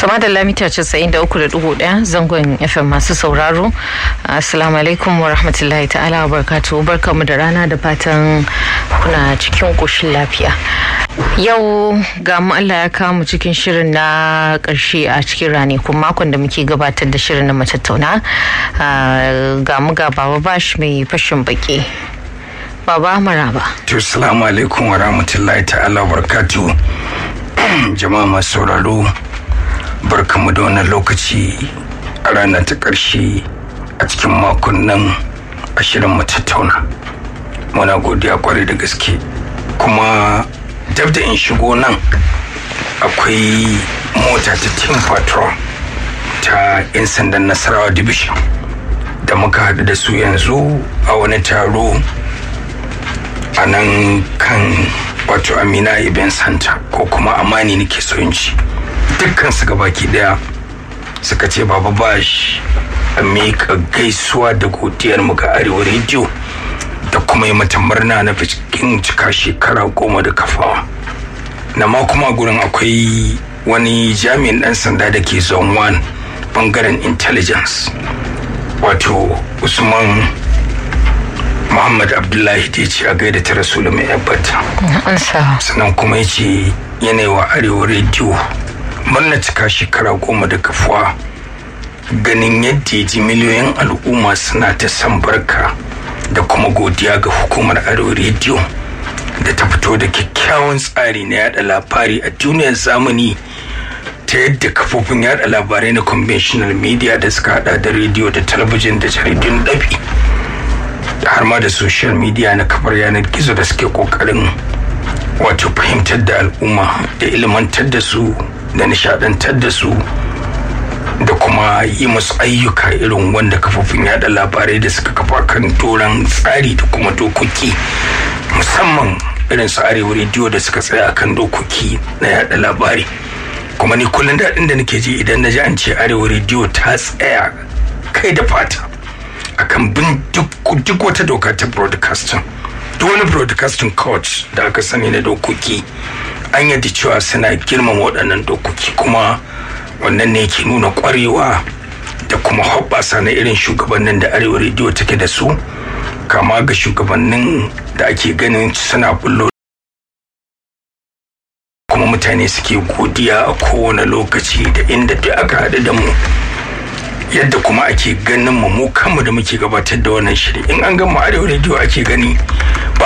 Tama da lamita 93.1 zangon FM masu sauraro. Assalamu alaikum wa rahmatullahi ta'ala wa barkatu. Barkamu da rana da fatan kuna cikin ƙoshin lafiya. Yau ga mu Allah ya kawo mu cikin shirin na ƙarshe a cikin ranakun makon da muke gabatar da shirin na matattauna. Ga mu ga Baba Bash mai fashin baki. Baba Maraba. To, salamu alaikum wa rahmatullahi ta'ala wa barkatu. Jama'a masu sauraro. barkamu da wannan lokaci a ranar ta ƙarshe a cikin makon nan a shirin mu tattauna muna godiya kwarai da gaske kuma dab da in shigo nan akwai mota ta team patrol ta 'yan sandan nasarawa division da muka haɗu da su yanzu a wani taro a nan kan wato amina ibn santa ko kuma amani nake so in ci dukkan su gabaki daya suka ce baba bash a miƙa gaisuwa da godiyar mu ga arewa rediyo da kuma yi mata murna na cikin cika shekara goma da kafawa na ma kuma gurin akwai wani jami'in dan sanda da ke zone one bangaren intelligence wato usman muhammad abdullahi da ya ce a gaida ta rasulu mai yabbata sannan kuma ya ce yanayi wa arewa rediyo murna cika shekara goma da kafuwa ganin yadda ji miliyoyin al'umma suna ta san barka da kuma godiya ga hukumar arewa rediyo da ta fito da kyakkyawan tsari na yada labari a duniyar zamani ta yadda kafofin yada labarai na conventional media da suka hada da rediyo da talabijin da jaridun dabi da har ma da social media na kafar yanar gizo da suke kokarin wato fahimtar da al'umma da ilmantar da su da nishadantar da su da kuma yi musu ayyuka irin wanda kafofin yada labarai da suka kafa kan doron tsari da kuma dokoki musamman irin su arewa rediyo da suka tsaya kan dokoki na yada labari kuma ni kullum daɗin da nake ji idan na ji an ce arewa rediyo ta tsaya kai da fata akan bin duk wata doka ta broadcasting duk wani broadcasting court da aka sani na dokoki an yadda cewa suna girmama waɗannan dokoki kuma wannan ne ke nuna ƙwarewa da kuma hoɓɓasa na irin shugabannin da arewa rediyo take da su kama ga shugabannin da ake ganin suna bullo kuma mutane suke godiya a kowane lokaci da inda duk aka haɗu da mu yadda kuma ake ganin mu mu kanmu da muke gabatar da wannan shiri in an gama arewa rediyo ake gani